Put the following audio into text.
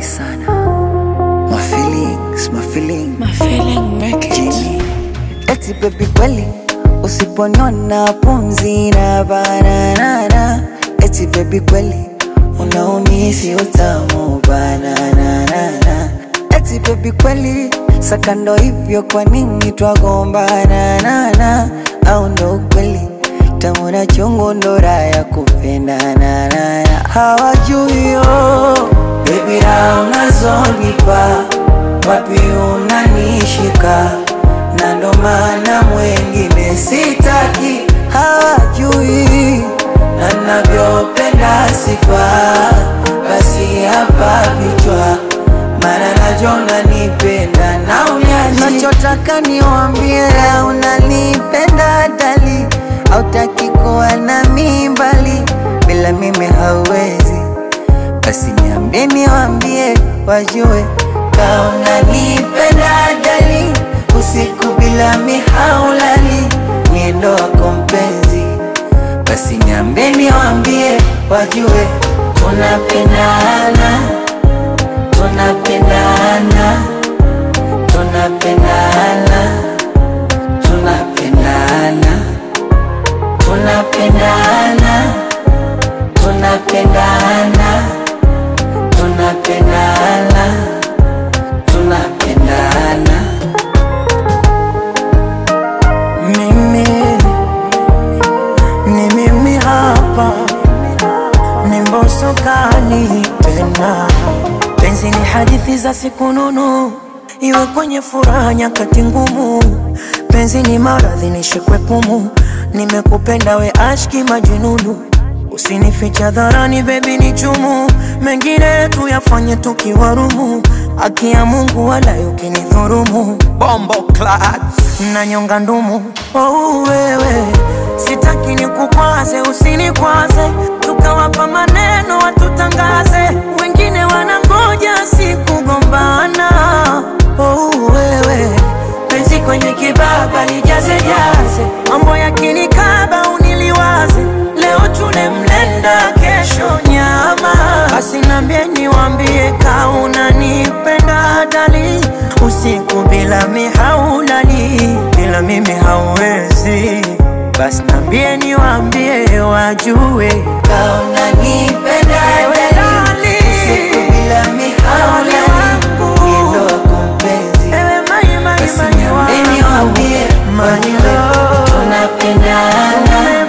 sana my feelings, my feelings. My feeling make it. Jimmy. Eti baby kweli usiponiona pumzi na bananana eti baby kweli unaumisi utamu bananana eti baby kweli sakando hivyo kwa nini twagombana nana au ndo kweli tamu na chungu ndo raha ya kupendana nana hawajui yo baby raha unazonipa wapi unanishika na ndo maana mwengine sitaki hawajui na navyopenda sifa basi hapa vichwa maana najona nipenda na unyaji nachotaka niwambie unanipenda dali autaki kuwa na mimbali bila mimi hauwezi basi niambie niwambie wajue kauna nipenda dali usiku bila mihaulali niendo wako mpenzi basi niambie niwambie wajue tunapendana tunapendana tunapendana tunapendana tunapendana tunapendana tunapendana tunapendana Mimi ni mimi hapa, ni Mbosso kali tena. Penzi ni hadithi za siku nunu, iwe kwenye furaha nyakati ngumu. Penzi ni maradhi nishikwe pumu, nimekupenda we ashki majununu. Usinificha dharani baby ni chumu, mengine tuyafanye tukiwarumu. Haki ya Mungu wala ukinidhurumu Bombo class. nanyonga ndumu oh, wewe sitaki nikukwaze usinikwaze tukawapa maneno watutangaze wengine wanangoja sikugombana oh, wewe penzi kwenye kibaba lijaze jaze mambo yakinikaba uniliwaze leo tule mlenda kesho nyama basi nambie niwambie kauna nipenda dali usiku bila mihaulali bila mimi hauwezi basi nambie niwambie wajue kauna nipenda dali usiku bila mihaulali wangu. niendo wako mpenzi ewe mai mai basi mai niambie niwambie Money wajue love. tunapendana